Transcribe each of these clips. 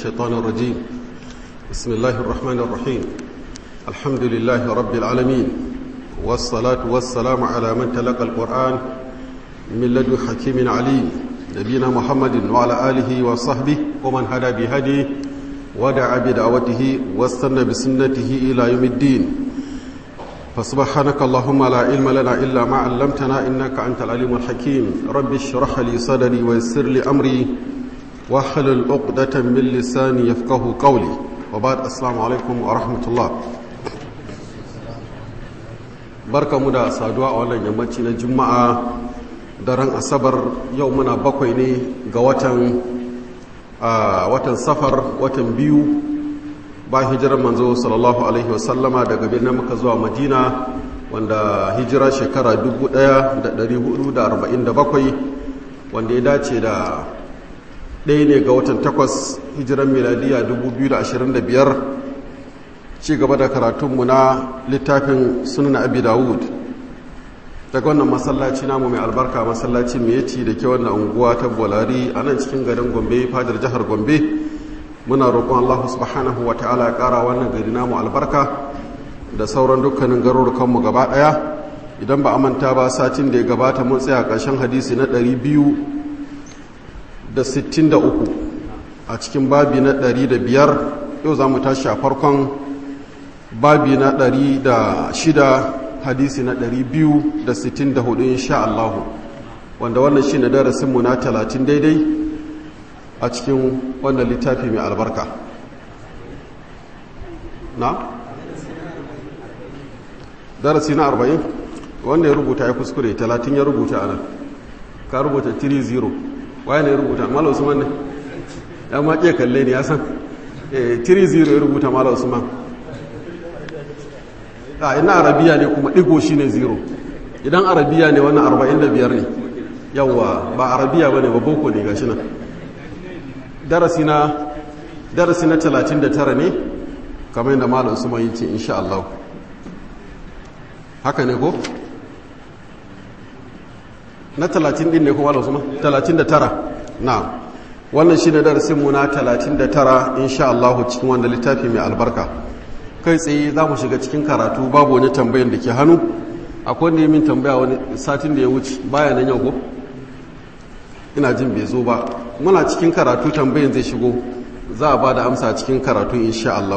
الشيطان الرجيم بسم الله الرحمن الرحيم الحمد لله رب العالمين والصلاة والسلام على من تلقى القرآن من لدن حكيم عليم نبينا محمد وعلى آله وصحبه ومن هدى بهديه ودعا بدعوته واستنى بسنته إلى يوم الدين فسبحانك اللهم لا علم لنا إلا ما علمتنا إنك أنت العليم الحكيم رب اشرح لي صدري ويسر لي أمري واحلل عقدة من لساني يفقه قولي وبعد السلام عليكم ورحمة الله barka mu da saduwa a wannan yammaci na juma'a daren asabar yau muna bakwai ne ga watan watan safar watan biyu ba hijirar manzo sallallahu alaihi wasallama daga birnin muka zuwa madina wanda hijira shekara 1447 wanda ya dace da ɗaya ne ga watan takwas hijiran miladiya 2025 ci gaba da karatunmu na littafin sunan abi dawud daga wannan masallaci namu mai albarka masallaci mai yaci da ke wannan unguwa ta bolari a nan cikin garin gombe fadar jihar gombe muna roƙon Allah subhanahu wa ta'ala ya ƙara wannan gari namu albarka da sauran dukkanin garurukanmu gaba ɗaya idan ba a manta ba satin da ya gabata mun tsaya ƙarshen hadisi na 263 a cikin babi na 105 yau za mu tashi a farkon babi na 106 hadisi na 264 insha Allah wanda wannan shi ne darasinmu na 30 daidai a cikin wannan littafi mai albarka na? darasi na arba'in wanda ya rubuta ya kuskure talatin ya rubuta a nan ka rubuta 3-0 waye ne ya rubuta mala usman ne ya maƙe kalle ne ya san 3-0 ya rubuta mala usman a ina arabiya ne kuma ɗigo shi ne 0 idan arabiya ne wannan 45 ne yawwa ba arabiya ba ne ba boko ne gashi nan darasi na darasi na 39 ne kamar yadda malam su mai ce insha Allah haka ne ko na 30 din ne ko malam su ma 39 na wannan shine darasin mu na 39 insha Allah cikin wannan littafi mai albarka kai tsaye za mu shiga cikin karatu babu wani tambayan da ke hannu akwai wanda ya min tambaya wani satin da ya wuce baya nan yau ko ina jin bai zo ba muna cikin karatu tambayin zai shigo za a ba da amsa cikin karatu insha Allah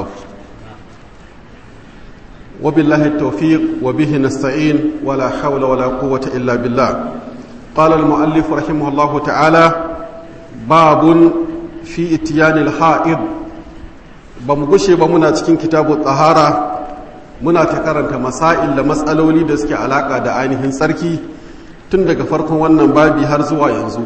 wa billahi tawfiq wa bihi nasta'in wala hawla wala quwwata illa billah qala al-muallif rahimahullah ta'ala babun fi ityan al-ha'id ba mu gushe ba muna cikin kitabu tsahara muna ta karanta masail da matsaloli da suke alaka da ainihin tsarki tun daga farkon wannan babi har zuwa yanzu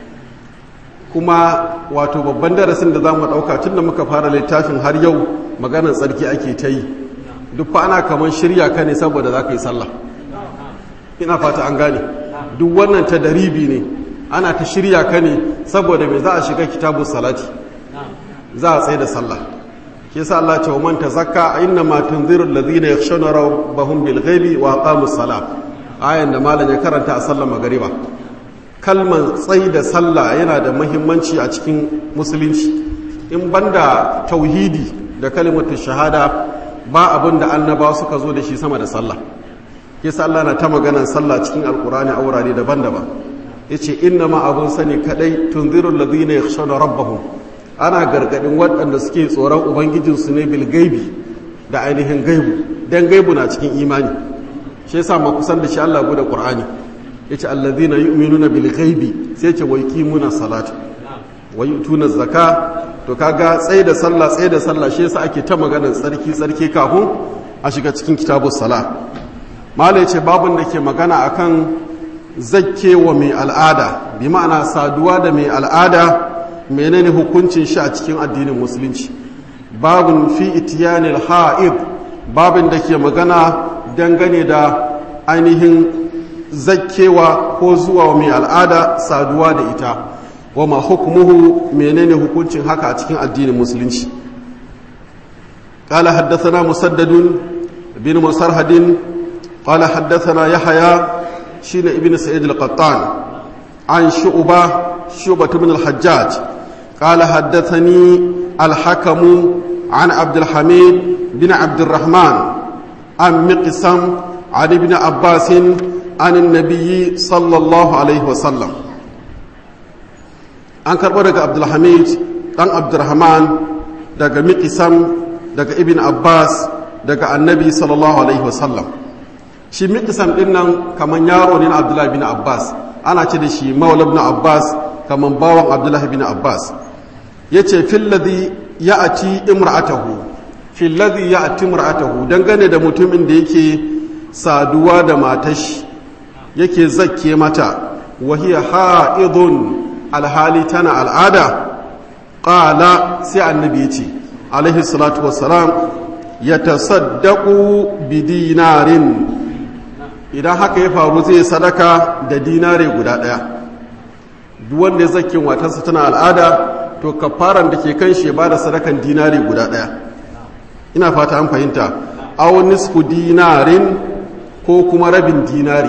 kuma wato babban darasin da za mu ɗauka tun da muka fara littafin har yau maganar tsarki ake ta yi duk fa ana kamar shirya ka ne saboda za ka yi sallah ina fata an gane duk wannan ta daribi ne ana ta shirya ka ne saboda mai za a shiga kitabu salati za a tsaye da sallah ke sa Allah ce wa man tazakka inna ma tunziru alladhina yakhshawna rabbahum bil ghaibi wa aqamus salat ayan da malam ya karanta a sallar magariba kalman tsayi da sallah yana da mahimmanci a cikin musulunci in banda tauhidi da kalimatu shahada ba abin da annaba suka zo da shi sama da sallah yasa Allah na ta maganar sallah cikin alkurani a wurare daban-daban yace inna ma abun sani kadai tunziru alladhina yakhshawna rabbahum ana gargadin waɗanda suke tsoron ubangijinsu ne bil gaibi da ainihin gaibu dan gaibu na cikin imani shi yasa ma kusan da shi Allah bude Qur'ani yace alladhina yu'minuna bil ghaibi sai ce wa yuqimuna salata wa yutuna zaka to kaga tsaye da sallah tsaye da sallah shi yasa ake ta maganar tsarki tsarki kafin a shiga cikin kitabus sala mala yace babun da ke magana akan zakkewa mai al'ada bi ma'ana saduwa da mai al'ada menene hukuncin shi a cikin addinin musulunci babun fi itiyanil ha'id babin da ke magana dangane da ainihin zakkewa ko zuwa mai al'ada saduwa da ita wa ma hukumuhu menene hukuncin haka a cikin addinin musulunci قال حدثنا مسدد بن مسرهد قال حدثنا يحيى شين ابن سعيد القطان عن شعبة شعبة بن الحجاج قال حدثني الحكم عن عبد الحميد بن عبد الرحمن عن مقسم عن ابن عباس عن النبي صلى الله عليه وسلم an karɓo daga abdulhamid ɗan abdurrahman daga miƙisam daga ibn abbas daga annabi sallallahu alaihi wasallam shi miƙisam ɗin nan kamar yaro ne na abdullahi bin abbas ana ce da shi maula bin abbas kamar bawan abdullahi bin abbas ya ce filladhi ya ati imra'atahu filladhi ya ati imra'atahu dangane da mutumin da yake saduwa da matashi yake zakke mata wahiya ha'idun alhali tana al'ada ƙala sai annabi ya ce alaihi salatu wassalam ya tasaddaku bi dinarin idan haka ya faru zai sadaka da dinare guda ɗaya duk wanda ya zakin watansa tana al'ada to kafaran da ke kan shi ba da sadakan dinare guda ɗaya ina fata an fahimta aw nisfu dinarin ko kuma rabin dinari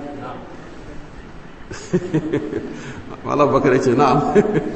malam bakar ce na'am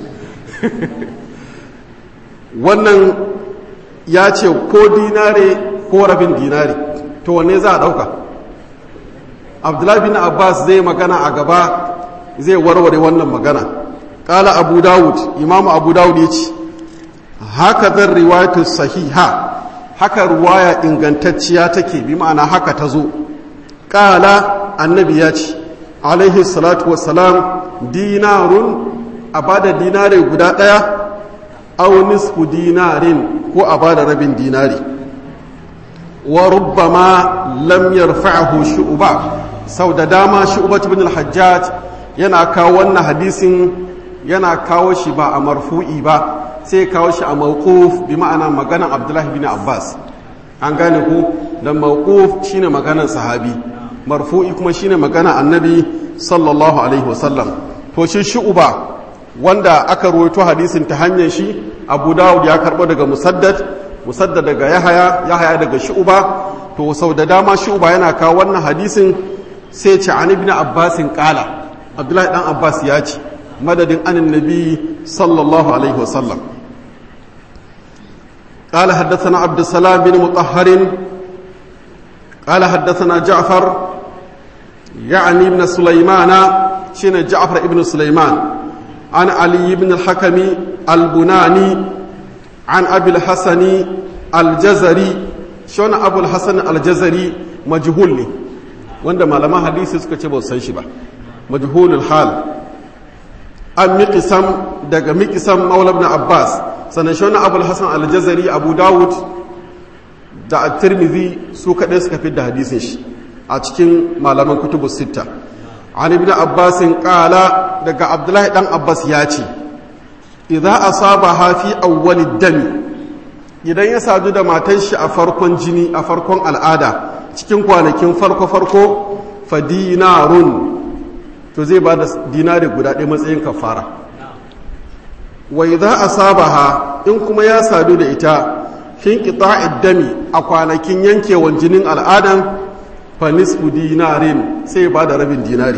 wannan ya ce ko dinare ko rabin dinari to wanne za a ɗauka abdullahi bin abbas zai magana a gaba zai warware wannan magana ƙala abu dawud imamu abu dawud ya ce haka zan riwayatu sahiha haka ruwaya ingantacciya take bi ma'ana haka ta zo ƙala annabi ya ce alaihi salatu wassalam dinarun a bada dinare guda ɗaya aw nisfu dinarin ko a bada rabin dinari wa rubbama lam yarfa'ahu shu'ba sau da dama shu'ba ibn al-hajjaj yana kawo wannan hadisin yana kawo shi ba a marfu'i ba sai kawo shi a mawquf bi ma'ana maganan abdullahi bin abbas an gane ku dan mawquf shine maganan sahabi marfu'i kuma shine magana annabi sallallahu alaihi wasallam to shi shu'ba wanda aka ruwaito hadisin ta hanyar shi abu dawud ya karbo daga musaddad musaddad daga yahaya yahaya daga shu'ba to sau da dama shu'ba yana kawo wannan hadisin sai ce an ibn abbasin qala abdullahi dan abbas ya ce madadin anin nabi sallallahu alaihi wasallam قال حدثنا عبد السلام بن مطهر قال حدثنا جعفر يعني ابن سليمان شين جعفر ابن سليمان عن علي بن الحكم البناني عن أبي الحسن الجزري شون أبو الحسن الجزري مجهول لي وعندما لما حديث سكتب سنشبه مجهول الحال an miƙisam daga miƙisam maula ibn abbas sannan shi wani abu hassan aljazari abu dawud da at-tirmidhi su kaɗai suka fi da hadisin shi a cikin malaman kutubu sita an ibn abbas ƙala daga abdullahi ɗan abbas ya ce idza asaba hafi awwalid dami idan ya sadu da matan shi a farkon jini a farkon al'ada cikin kwanakin farko farko fa dinarun to zai ba da dinari guda ɗaya matsayin kafara wai za a saba ha in kuma ya sadu da ita fin ƙita dami a kwanakin yankewan jinin al'adan fanisfu dinarin sai ba da rabin dinari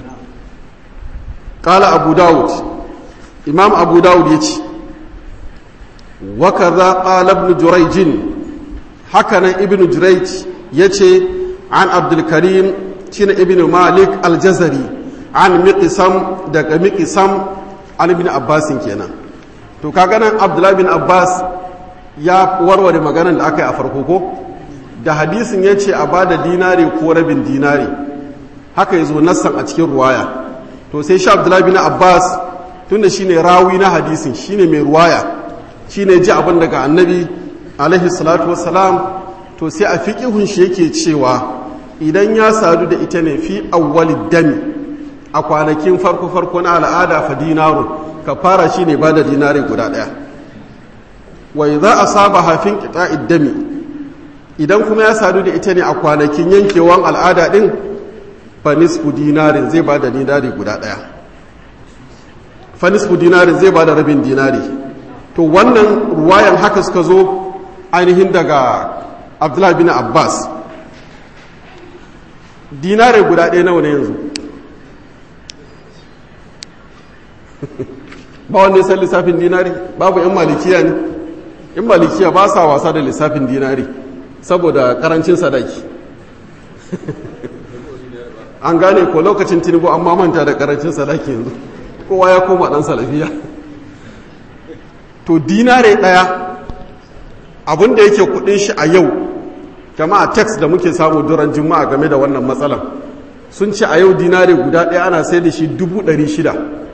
ƙala abu dawud imam abu dawud ya ce waka za ƙala ibn jurayjin hakanan ibn jurayj ya ce an abdulkarim shine ibn malik aljazari an miƙisam daga miƙisam an ibn abbasin kenan to kaga nan abdullahi bin abbas ya warware maganar da aka yi a farko ko da hadisin ya ce a ba da dinari ko rabin dinari haka ya zo nassan a cikin ruwaya to sai sha abdullahi bin abbas tunda shine rawi na hadisin shine mai ruwaya shine ji abin daga annabi alaihi salatu wassalam to sai a fiƙihun shi yake cewa idan ya sadu da ita ne fi awwalid dami a kwanakin farko-farko na al'ada fa dinaru ka fara shi ne ba da dinari guda ɗaya wai za a saba hafin kita iddami idan kuma ya sadu da ita ne a kwanakin yankewan al'ada ɗin fa nisfu dinarin zai ba da dinari guda ɗaya fa nisfu dinarin zai ba da rabin dinari to wannan ruwayan haka suka zo ainihin daga abdullahi bin abbas dinari guda ɗaya nawa ne yanzu ba wanda ya san lissafin dinari babu yan malikiya ne in malikiya ba sa wasa da lissafin dinari saboda karancin sadaki an gane ko lokacin tinubu an mamanta da karancin sadaki yanzu kowa ya koma dan salafiya to dinare daya abinda yake kudin shi a yau jama'a text da muke samu duran juma'a game da wannan matsalan sun ce a yau dinare guda daya ana sai da shi dubu ɗari shida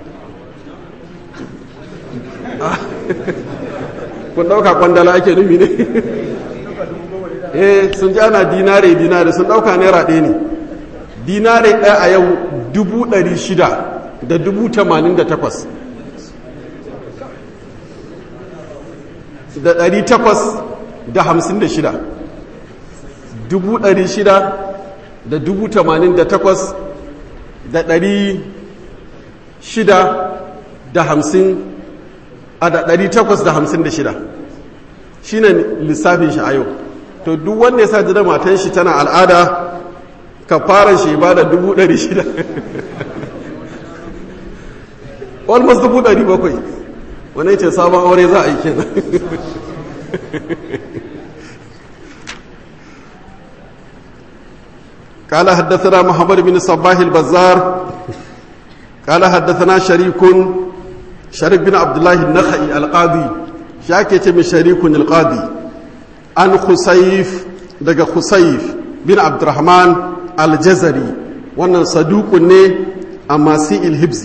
kun ɗauka kwandala ake nufi ne eh sun ji ana dinare dinare sun ɗauka naira ɗaya ne dinare ɗaya a yau dubu ɗari shida da dubu tamanin da takwas da ɗari takwas da hamsin da shida dubu ɗari shida da dubu tamanin da takwas da ɗari shida da hamsin a da ɗari takwas da hamsin da shida shi ne lissafin shi a yau to duk wanda ya sa jida matan shi tana al'ada ka fara shi ba da dubu ɗari shida almost dubu ɗari bakwai wani ce sabon aure za a yi kenan قال حدثنا محمد بن صباح البزار قال حدثنا شريك شريك بن عبد الله النخعي القاضي شاكي من شريك القاضي عن خسيف دقى خسيف بن عبد الرحمن الجزري wannan saduqun ne amma si'il hibzi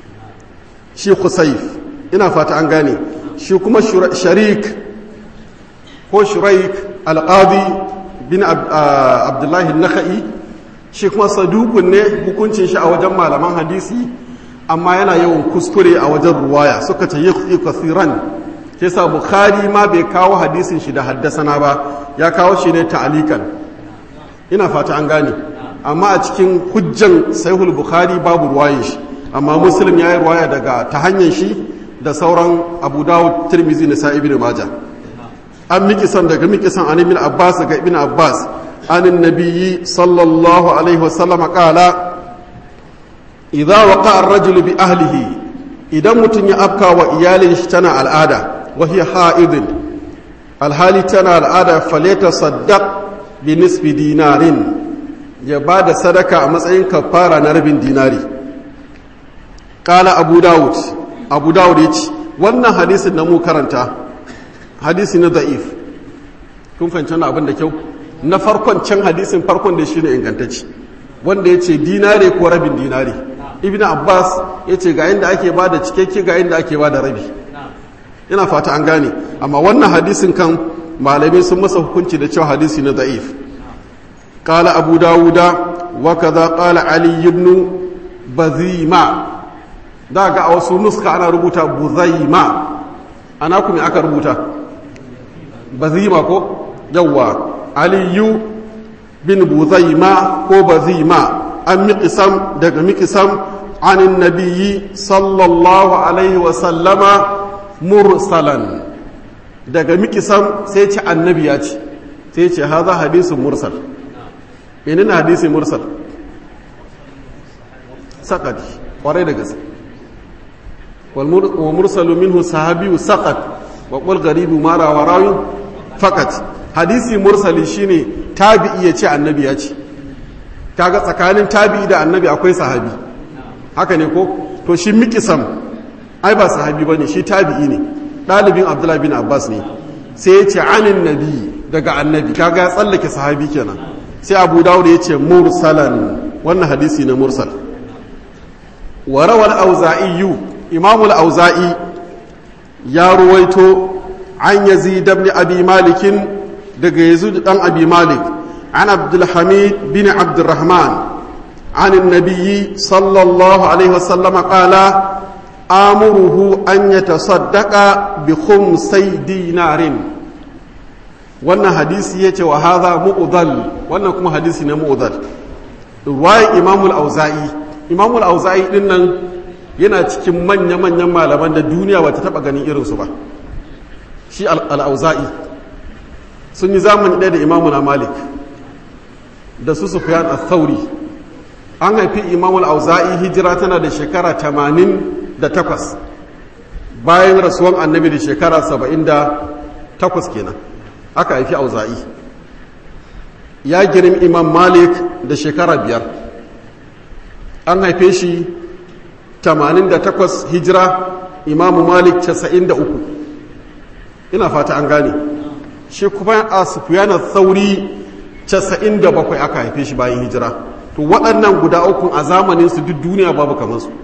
shi khusayf ina fata an gane shi kuma sharik ko shuraik alqadi bin abdullahi nakhai shi kuma saduqun ne hukuncin shi a wajen malaman hadisi amma yana yawan kuskure a wajen ruwaya suka ce yi kasiran ke sa bukhari ma bai kawo hadisin shi da haddasana ba ya kawo shi ne ta'alikan ina fata an gane amma a cikin hujjan sahihul bukhari babu ruwaye shi amma muslim ya yi ruwaya daga ta hanyar shi da sauran abu dawud tirmizi na sa ibn majah an mikisan daga mikisan an ibn abbas daga ibn abbas an nabiyyi sallallahu alaihi wasallam qala idza waqa ar-rajulu bi ahlihi idan mutum ya afka wa iyalin shi tana al'ada wa hiya ha'idin alhali tana al'ada faleta saddaq bi nisbi dinarin ya ba da sadaka a matsayin kafara na rabin dinari kala abu dawud abu dawud ya ce wannan hadisin na mu karanta hadisi na da'if kun fahimci wani abin da kyau na farkon can hadisin farkon da shi ne ingantacci wanda ya ce dinare ko rabin dinari ibn abbas ya ce ga inda ake ba da cikakke ga inda ake ba da rabi ina fata an gane amma wannan hadisin kan malamai sun masa hukunci da cewa hadisi na da'if قال أبو داود وكذا قال علي بن بذيما ذاك أو سنسك أنا ربوتا بذيما أنا كم أكا ربوتا بذيما كو جوا علي بن بذيما كو بذيما أم مقسم دق مقسم عن النبي صلى الله عليه وسلم مرسلا دق مقسم سيتي النبي سيتي هذا حديث مرسل menene hadisi mursal saqat kwarai da gaske wa mursalu minhu sahabiyu saqat wa qul gharibu mara wa rawi faqat hadisi mursali shine tabi'i ya ce annabi ya ce kaga tsakanin tabi'i da annabi akwai sahabi haka ne ko to shi mikisam ai ba sahabi bane shi tabi'i ne dalibin abdullahi bin abbas ne sai ya ce anin nabi daga annabi kaga ya tsallake sahabi kenan sai abu dawud ya ce mursalan wannan hadisi na mursal warawar auza'iyu imamul auza'i ya ruwaito an yazi dabni abi malikin daga yazu dan abi malik an abdulhamid bin abdurrahman عن النبي صلى الله عليه وسلم قال آمره أن يتصدق بخمسي دينار wannan hadisi ya ce wa haza mu'udal wannan kuma hadisi na mu'udal ruwayan imamul auza'i imamul auza'i din nan yana cikin manya-manyan malaman da duniya ba ta taba ganin irinsu ba shi al'auza'i sun yi zamani ɗaya da imamuna malik da su sufyan al-thauri an haifi imamul auza'i hijira tana da shekara 88 bayan rasuwan annabi da shekara 78 takwas kenan aka haifi auza'i ya girin imam malik da shekara biyar an haife shi 88 hijira imamu malik 93 ina fata an gane shi kuma a sufiyana sauri 97 aka haife shi bayan hijira to waɗannan guda uku a zamanin su duk duniya babu kamar su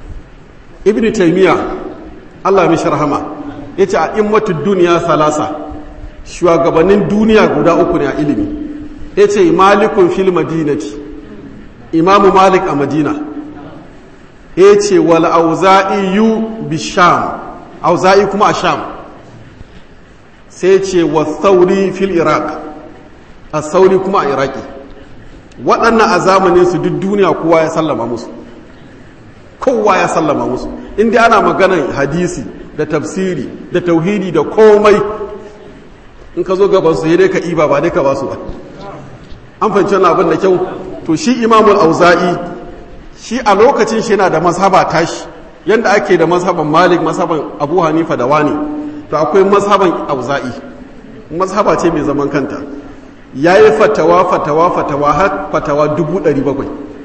ibn taymiya Allah mishi rahama yace a immatu duniya salasa shugabannin duniya guda uku ne a ilimi yace malikun fil madinati imamu malik a madina yace wal auza'i yu bisham auza'i kuma a sham sai ce wa sauri fil iraq a sauri kuma a iraki waɗannan a zamanin su duk duniya kowa ya sallama musu kowa ya sallama musu inda ana maganar hadisi da tafsiri da tauhidi da komai in ka zo gaban su dai ka iba ba dai ka ba su ba an fahimci wannan abin da kyau to shi imamul auza'i shi a lokacin shi yana da mazhaba tashi yanda ake da mazhaban malik mazhaban abu hanifa da wani to akwai mazhaban auza'i mazhaba ce mai zaman kanta ya yi fatawa fatawa fatawa har fatawa dubu ɗari bakwai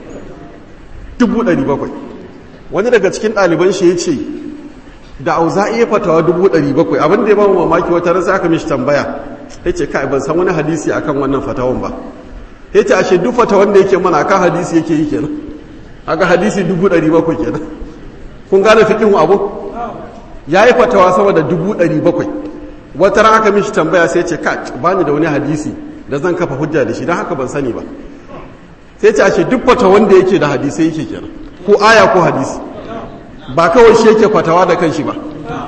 dubu ɗari bakwai wani daga cikin ɗaliban shi ya ce da auza'i ya fatawa dubu ɗari bakwai abin da ya ba mamaki wata rasa aka mishi tambaya ya ce kai ban san wani hadisi akan wannan fatawan ba ya ce ashe duk fatawan da yake mana akan hadisi yake yi kenan aka hadisi dubu ɗari bakwai kenan kun gane fikin abu ya yi fatawa sama da dubu ɗari bakwai wata ran aka mishi tambaya sai ce ka ba ni da wani hadisi da zan kafa hujja da shi don haka ban sani ba sai ce ashe duk fata wanda yake da hadisai yake kenan ko aya ko hadisi ba kawai shi yake fatawa da kanshi ba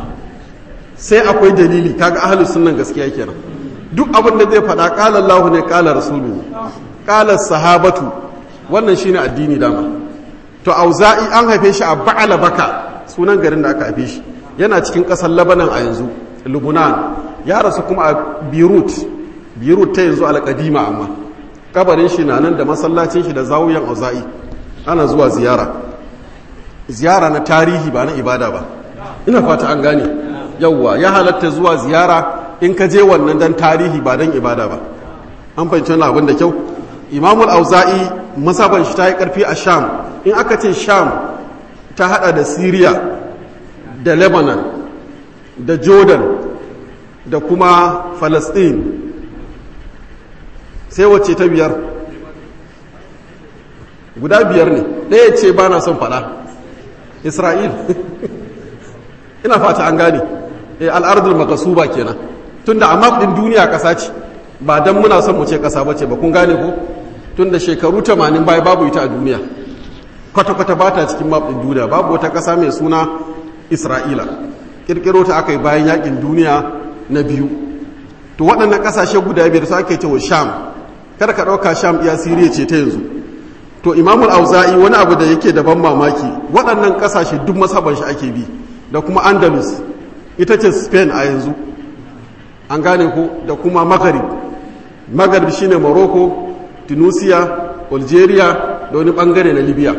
sai akwai dalili kaga ahlus sunnan gaskiya kenan duk abin da zai faɗa qala Allah ne qala rasuluhu qala sahabatu wannan shine addini dama to auza'i an haife shi a ba'ala baka sunan garin da aka haife shi yana cikin ƙasar labanan a yanzu lubunan ya rasu kuma a beirut beirut ta yanzu alƙadima amma kabarin shi na nan da masallacin shi da zawuyan auza'i ana zuwa ziyara ziyara na tarihi ba na ibada ba ina fata an gane yawwa ya halatta zuwa ziyara in ka je wannan dan tarihi ba dan ibada ba an fahimci wannan abin da kyau imamul auza'i masaban shi ta yi karfi a sham in aka ce sham ta hada da syria da lebanon da jordan da kuma palestine sai wacce ta biyar guda biyar ne ɗaya ce ba na son fada isra'il ina fata an gane al'ardul makasuba kenan tunda a map ɗin duniya ƙasa ce ba don muna son mu ce ƙasa ba ce ba kun gane ko tunda shekaru 80 bai babu ita a duniya kwata-kwata ba ta cikin map ɗin duniya babu wata ƙasa mai suna isra'ila ƙirƙiro ta aka yi bayan yakin duniya na biyu to waɗannan ƙasashe guda biyar su ake cewa sham kada ka ɗauka sham iya siriya ce ta yanzu to imamul auza'i wani abu da yake da ban mamaki waɗannan ƙasashe duk masaban shi ake bi da kuma andalus ita ce spain a yanzu an gane ko da kuma maghrib maghrib shine morocco tunisia algeria da wani bangare na libya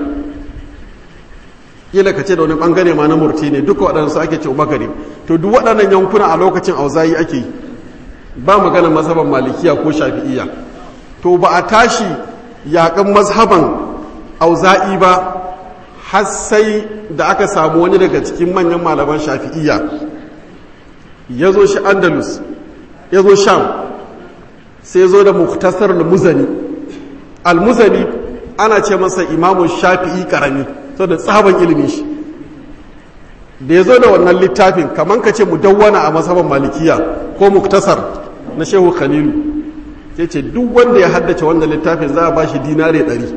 kila ka ce da wani bangare ma na murtini duka waɗansu ake ce maghrib to duk waɗannan yankuna a lokacin auza'i ake yi ba magana mazhaban malikiya ko shafi'iyya to ba a tashi yaƙan mazhaban auza'i ba har sai da aka samu wani daga cikin manyan malaman shafi'iyya ya zo shi andalus ya zo sham sai zo da muktasar al-muzani al-muzani ana ce masa imamun shafi'i karami so da tsaban ilimin shi da ya zo da wannan littafin kamar ka ce mu dawwana a mazhaban malikiya ko muktasar na shehu khalilu sai ce duk wanda ya haddace wannan littafin za a ba shi dinare ɗari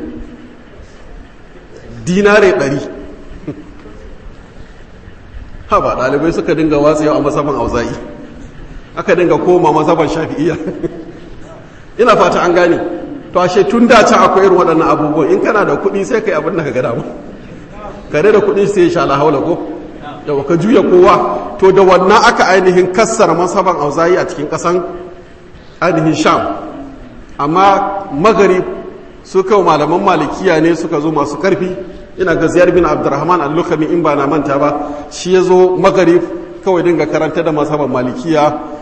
dinare ɗari ha ba ɗalibai suka dinga watsa yau a masaban auza'i aka dinga koma masaban shafi'iyya ina fata an gane to ashe tun da can akwai irin waɗannan abubuwan in kana da kuɗi sai kai abin da ka ga dama kare da kuɗi sai ya sha la haula ko da ka juya kowa to da wannan aka ainihin kassara masaban auza'i a cikin ƙasan ainihin sham amma magarib su kawo malaman malikiya ne suka zo masu karfi ina ga ziyar bin abdurrahman al-lukami in ba na manta ba shi ya zo magarib kawai dinga karanta da masaban malikiya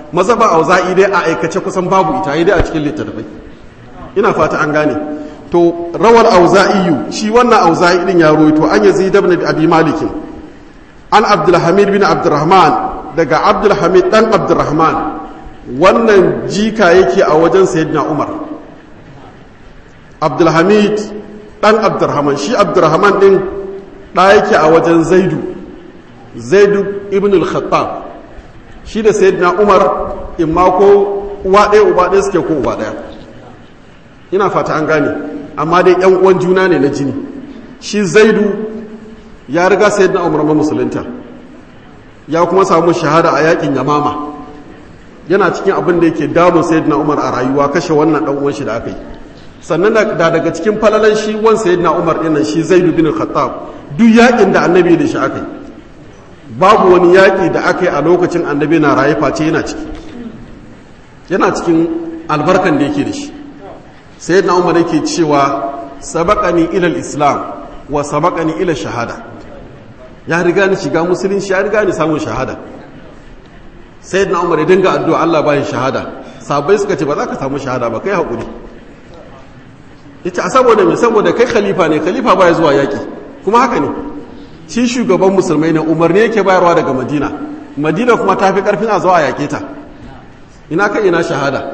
mazhaba auza'i dai a aikace kusan babu ita dai a cikin littattafai ina fata an gane to rawar auza'iyu shi wannan auza'i din ya roito an yazid ibn abi malik an abdulhamid bin abdurrahman daga abdulhamid dan abdurrahman wannan jika yake a wajen sayyidina umar abdulhamid dan abdurrahman shi abdurrahman din da yake a wajen zaidu zaidu ibn al-khattab shi da sayyidina umar imma ko uwa ɗaya uba ɗaya suke ko uba ɗaya ina fata an gane amma dai yan uwan juna ne na jini shi zaidu ya riga sayyidina umar ma musulunta ya kuma samu shahada a yakin yamama yana cikin abin da yake damun sayyidina umar a rayuwa kashe wannan dan uwan shi da aka yi sannan da daga cikin falalan shi wan sayyidina umar din nan shi zaidu bin khattab duk yakin da annabi da shi aka yi babu wani yaki da aka yi a lokacin annabi na raye face yana ciki yana cikin albarkan da yake da shi sayyidina umar yake cewa sabaqani ila islam wa sabaqani ila shahada ya riga ni shiga musulunci ya riga ni samun shahada sayyidina umar ya dinga addu'a Allah bayan shahada sabai suka ce ba za ka samu shahada ba kai hakuri yace a saboda me saboda kai khalifa ne khalifa baya zuwa yaki kuma haka ne shi shugaban musulmai ne umarni yake bayarwa daga madina madina kuma ta fi karfin a zuwa a yake ta ina kai ina shahada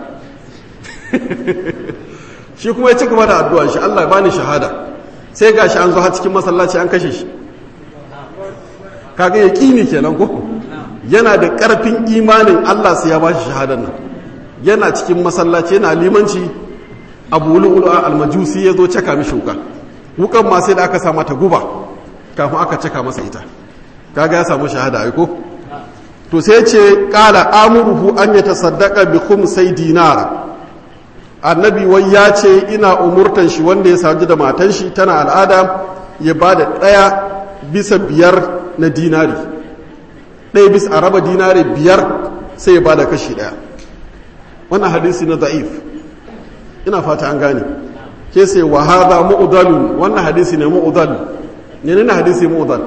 shi kuma ya ci gaba da addu'a shi Allah bani shahada sai gashi an zo har cikin masallaci an kashe shi kaga ya kini kenan ko yana da karfin imanin Allah sai ya bashi shahadar nan yana cikin masallaci yana limanci abu lu'lu'a almajusi ya zo caka mishi wuka wukan ma sai da aka sa mata guba kafin aka caka masa ita kaga ya samu shahada ai ko to sai ce qala amuruhu an yatasaddaqa bi khumsai dinar annabi wai ya ce ina umurtan shi wanda ya saji da matan shi tana al'ada ya bada daya bisa biyar na dinari ɗaya bisa a raba dinari biyar sai ya bada kashi ɗaya wannan hadisi na da'if ina fata an gane ke sai wa hadha mu'dalun wannan hadisi ne mu'dal ne ne hadisi mu'dal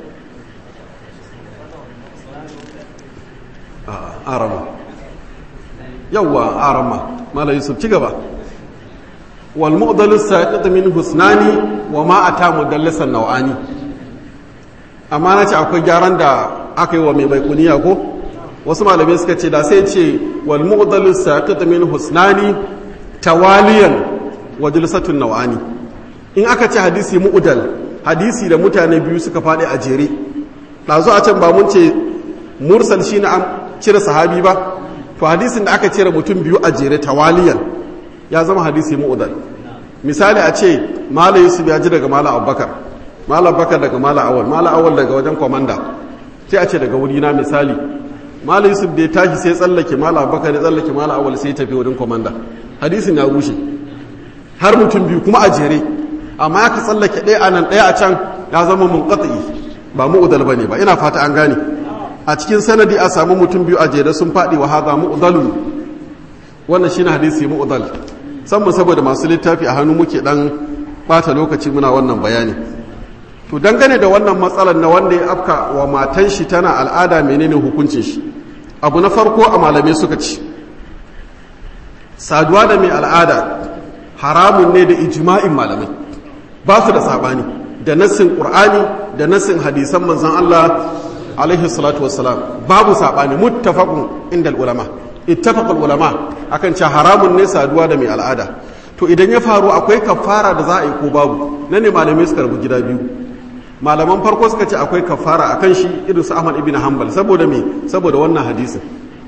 a arama yawa arama mala yusuf ci gaba wal mu'dalu saqit min husnani wa ma ata mudallisan naw'ani amma na ce akwai gyaran da aka yi wa mai baikuniya ko wasu malamai suka ce da sai ce wal mu'dalu saqit min husnani tawaliyan wa jalsatun nawani in aka ce hadisi mu'dal hadisi da mutane biyu suka faɗi a jere ɗazu a can ba mun ce mursal shine an cire sahabi ba to hadisin da aka cire mutum biyu a jere tawaliyan ya zama hadisi mu'dal misali a ce mala yusuf ya ji daga mala abubakar mala abubakar daga mala awal mala awal daga wajen komanda sai a ce daga wuri na misali mala yusuf da ya tashi sai tsallake mala abubakar ya tsallake mala awal sai tafi wurin komanda hadisin ya rushe har mutum biyu kuma a jere amma ya ka tsallake ɗaya a nan ɗaya a can ya zama mun ba mu'udal ba ne ba ina fata an gane a cikin sanadi a samu mutum biyu a jere sun faɗi wa haza mu'udalu wannan shine hadisi mu'udal sanmu saboda masu littafi a hannu muke dan bata lokaci muna wannan bayani to dangane da wannan matsalar na wanda ya afka wa matan shi tana al'ada menene hukuncin shi abu na farko a malamai suka ci saduwa da mai al'ada haramun ne da ijma'in malamai ba su da sabani da nassin qur'ani da nassin hadisan manzon Allah alaihi salatu wassalam babu sabani muttafaqun inda ulama ittafaqul ulama akan cewa haramun ne saduwa da mai al'ada to idan ya faru akwai kafara da za a yi ko babu nan ne malamai suka rabu gida biyu malaman farko suka ce akwai kafara akan shi irin su Ahmad ibn Hanbal saboda me saboda wannan hadisin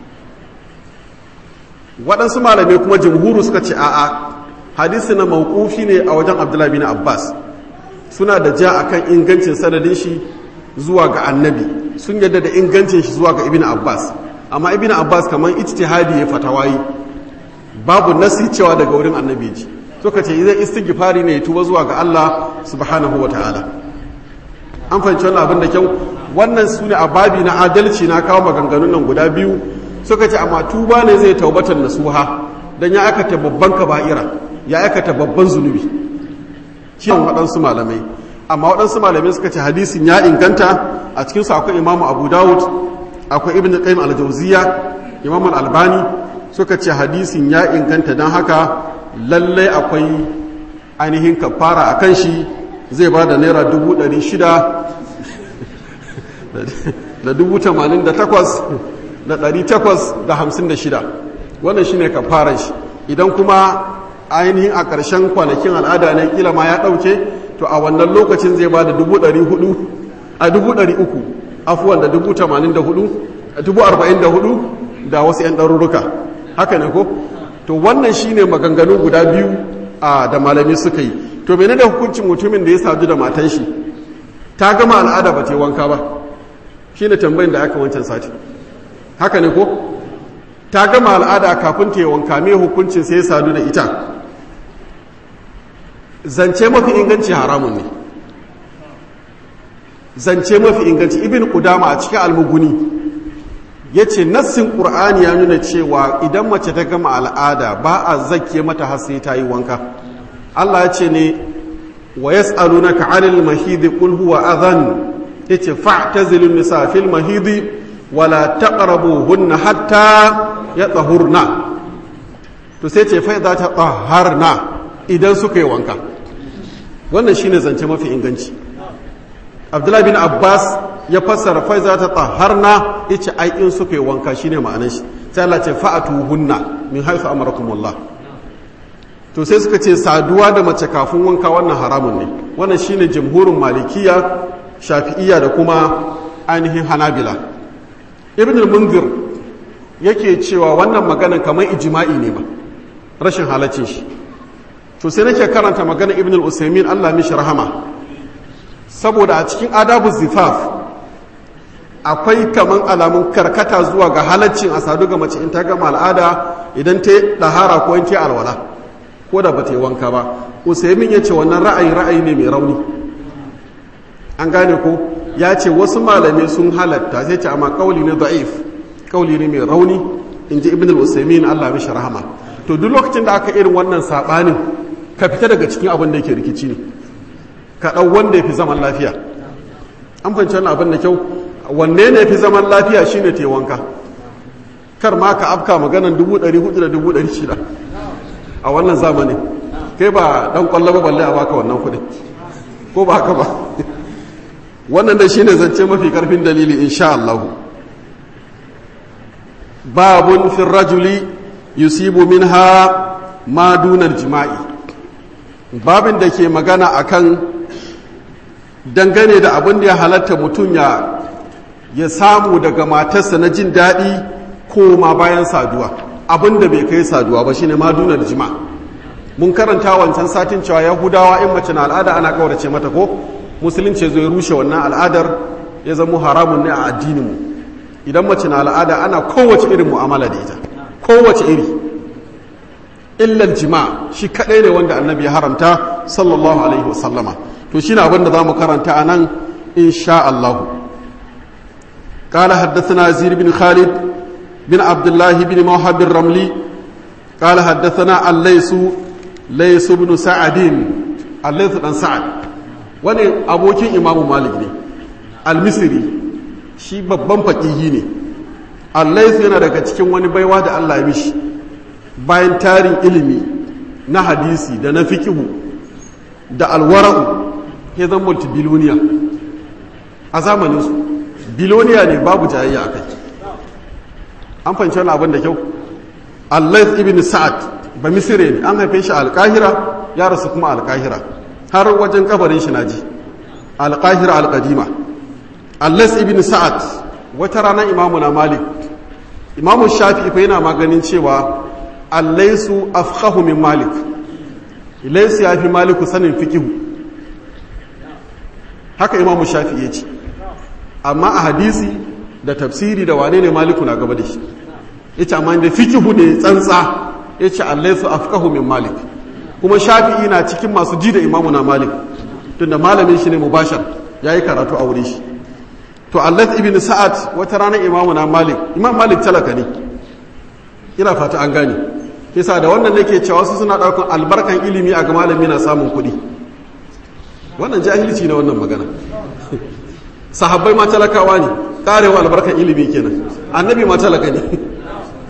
waɗansu malamai kuma jumhuru suka ce a'a hadisi na mawqufi ne a wajen Abdullah bin Abbas suna da ja akan ingancin sanadin shi zuwa ga annabi sun yadda da ingancin shi zuwa ga ibn Abbas amma ibn Abbas kamar ijtihadi ya fatawayi babu nasi cewa daga wurin annabi ji suka ce idan istighfari ne ya tuba zuwa ga Allah subhanahu ta'ala. an fahimci wannan abin da kyau wannan su ne a babi na adalci na kawo maganganun nan guda biyu suka ce amma tuba ne zai taubatar nasuha dan ya aikata babban kaba'ira ya aikata babban zunubi ciwon waɗansu malamai amma waɗansu malamai suka ce hadisin ya inganta a cikinsu akwai imamu abu dawud akwai ibn qayyim al-jawziya imam albani suka ce hadisin ya inganta don haka lallai akwai ainihin kafara a kan shi zai ba da naira dubu ɗari shida da dubu tamanin da takwas da ɗari takwas da hamsin da shida wannan shi ne kafaran shi idan kuma ainihin a ƙarshen kwanakin al'ada ne kila ma ya ɗauke to a wannan lokacin zai ba da dubu ɗari hudu a dubu ɗari uku afuwan da dubu tamanin da hudu dubu arba'in da hudu da wasu 'yan ɗarurruka haka ne ko to wannan shi ne maganganu guda biyu a da malami suka yi to mene da hukuncin mutumin da ya sadu da matan shi ta gama al'ada ba ta yi wanka ba shi ne tambayin da aka wancan sati haka ne ko ta gama al'ada kafin ta yi wanka mai hukuncin sai ya sadu da ita zance mafi inganci haramun ne zance mafi inganci ibn kudama a cikin almuguni ya ce nassin ƙur'ani ya nuna cewa idan mace ta gama al'ada ba a zakke mata har sai ta yi wanka allah ya ce ne wa yas'alunaka 'anil mahidi qul huwa adhan yace fa'tazilun nisa fil mahidi wala taqrabuhunna hatta yatahurna to sai ce fa idza tatahharna idan suka yi wanka wannan shine zance mafi inganci abdullahi bin abbas ya fassara fa idza tatahharna yace ai in suka yi wanka shine ma'anar shi sai Allah ce fa'atuhunna min haythu amarakumullah to sai suka ce saduwa da mace kafin wanka wannan haramun ne wannan shine jamhurin malikiya shafi'iyya da kuma ainihin hanabila ibn al-munzir yake cewa wannan magana kamar ijma'i ne ba rashin halaccin shi to sai nake karanta magana ibn al-usaymin Allah mishi rahama saboda a cikin adabu zifaf akwai kaman alamun karkata zuwa ga halaccin a sadu ga mace in ta gama al'ada idan ta dahara ko in ta alwala ko da ba ta yi wanka ba usaymin ya ce wannan ra'ayi ra'ayi ne mai rauni an gane ko ya ce wasu malamai sun halatta sai ce amma kauli ne da'if kauli ne mai rauni in ji ibn al-usaymin Allah mishi rahama to duk lokacin da aka irin wannan sabanin ka fita daga cikin abin da yake rikici ne ka dau wanda yafi zaman lafiya an fahimci wannan abin da kyau wanne ne yafi zaman lafiya shine te wanka kar ma ka afka maganan dubu ɗari hudu da dubu ɗari shida a wannan zamanin kai ba dan kwallo ba balle a baka wannan kuɗin ko ba haka ba wannan da shine zance mafi karfin dalili insha Allah babun fi rajuli yusibu minha ma dunar jima'i babin da ke magana akan dangane da abin da ya halatta mutum ya ya samu daga matarsa na jin daɗi ko ma bayan saduwa abin da bai kai saduwa ba shine ma dunar jima'i mun karanta wancan satin cewa yahudawa in mace na al'ada ana kaurace mata ko musulunci zai rushe wannan al'adar ya zama haramun ne a addininmu idan mace na al'ada ana kowace irin mu'amala da ita kowace iri illal jima shi kadai ne wanda annabi ya haramta sallallahu alaihi wasallama to shi ne abinda za mu karanta a nan insha Allah قال حدثنا زير بن خالد بن عبد الله بن موهب الرملي قال حدثنا الليث ليث بن سعد الليث بن سعد wani abokin imamu malik ne almisiri shi babban faƙihi ne allaisu yana daga cikin wani baiwa da allah ya mishi bayan tarin ilimi na hadisi da na fikihu da alwara'u ya zan multibiloniya a zamaninsu biloniya ne babu jayayya a kai an fahimci wani abin da kyau allais ibn sa'ad ba misire ne an haife shi alkahira ya rasu kuma alkahira har wajen kabarin shi naji alƙahira alƙadima allas ibn sa'ad wata rana imamu na malik imamu shafi fa yana maganin cewa allaisu afqahu min malik laisu ya fi maliku sanin fikihu haka imamu shafi ya ce amma a hadisi da tafsiri da wane ne maliku na gaba da shi ya ce amma da fikihu ne tsantsa ya ce allaisu afqahu min malik kuma shafi'i na cikin masu ji da imamu na malik tunda malamin shi ne mubashar ya yi karatu a wuri shi to allah ibn sa'ad wata rana imamu na malik imam malik talaka ne ina fata an gane kisa da wannan nake cewa su suna ɗaukar albarkan ilimi a ga malami na samun kuɗi wannan jahilci ne wannan magana sahabbai ma talakawa ne ƙarewa albarkan ilimi kenan annabi ma talaka ne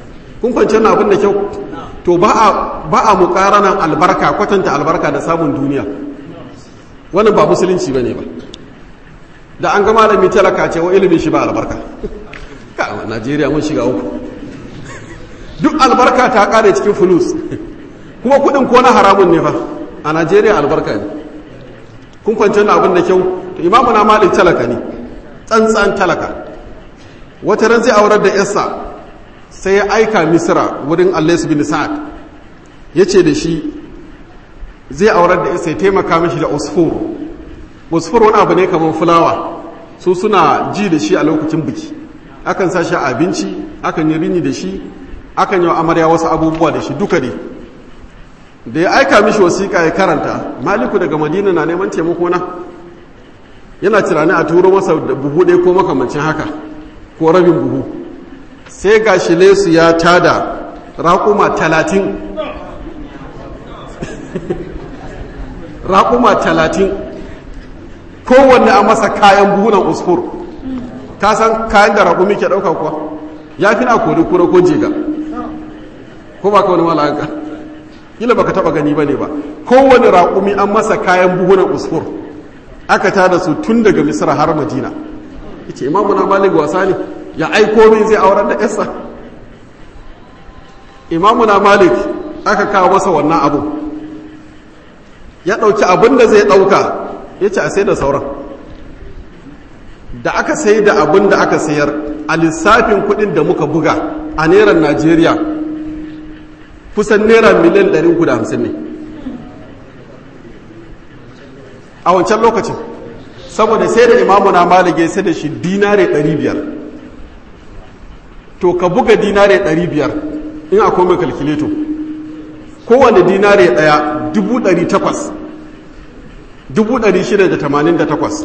kun kwanci na abin da kyau to ba a mukaranan albarka kwatanta albarka da samun duniya wannan ba musulunci ba ne ba da an ga malami talaka ce wa ilimin shi ba albarka ka najeriya mun shiga uku duk albarka ta kare cikin fulus kuma kudin ko na haramun ne fa a najeriya albarka ne kun kwanci na abin da kyau to imamu na malik talaka ne tsantsan talaka wata ran zai aurar da yarsa sai ya aika misira wurin allais bin sa'ad ya ce da shi zai aurar da yarsa ya taimaka mishi da usfur usfur wani abu ne kamar fulawa su suna ji da shi a lokacin biki akan sa shi abinci akan yi rini da shi akan yi amarya wasu abubuwa da shi duka ne da ya aika mishi wasiƙa ya karanta maliku daga madina na neman taimako na yana tunani a turo masa da buhu ɗaya ko makamancin haka ko rabin buhu sai ga shi lesu ya tada raƙuma talatin raƙuma talatin kowanne a masa kayan buhunan usfur ka san kayan da raƙumi ke ɗauka kuwa ya fi na kori kura ko jega ko ba ka wani mala'aka kila baka taba gani bane ba kowane raƙumi an masa kayan buhunan usfur aka tada su tun daga misra har madina yace imamu na malik wasa ne ya aiko min zai aurar da yarsa imamu na malik aka kawo masa wannan abu ya ɗauki abin da zai ɗauka ya ce a sai da sauran da aka sai da abin da aka sayar a lissafin kuɗin da muka buga a neran najeriya kusan naira miliyan 350 ne a wancan lokacin saboda sai da imamu na malige sai da shi dinare 500 to ka buga dinare 500 in akwai mai kalkileto kowane dinare daya 800 688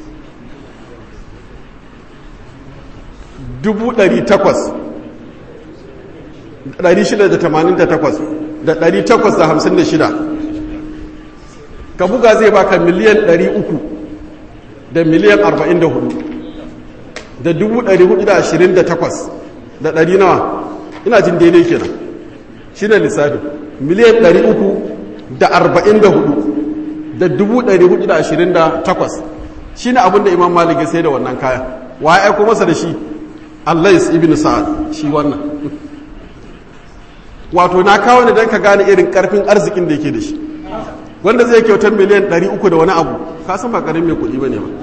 da 856 ka buga zai baka miliyan 300 da miliyan 44 da 428 da ɗari nawa ina jin daidai kenan shi ne lissafi miliyan 300 da 44 da 428 shi ne abinda imam malik ya sai da wannan kaya wa ya aiko masa da shi allais ibn sa'ad shi wannan wato na kawo ne don ka gane irin karfin arzikin da yake da shi wanda zai kyautar miliyan 300 da wani abu ka san ba karin mai kuɗi ba ne ba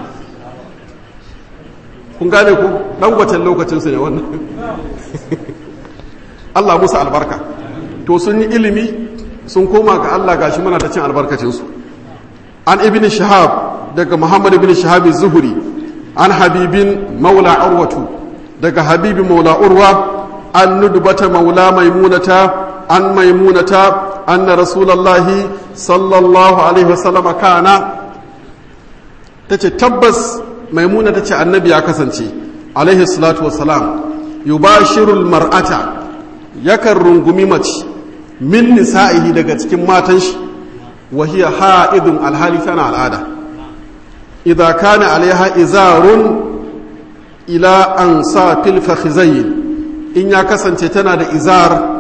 kun gane ku ɗan gwacin lokacinsu ne wannan Allah musu albarka to sun yi ilimi sun koma ga Allah gashi muna ta cin albarkacinsu an ibn shahab daga muhammad ibn shahab zuhuri an habibin maula urwatu daga habibi maula urwa an nudbata maula maimunata an maimunata anna rasulallahi sallallahu alaihi wasallama kana tace tabbas maimuna tace annabi ya kasance alaihi salatu wassalam yubashirul mar'ata yakan rungumi mace min nisa'ihi daga cikin matan shi wa hiya ha'idun alhali tana al'ada idza kana alaiha izarun ila ansafil fakhizayn in ya kasance tana da izar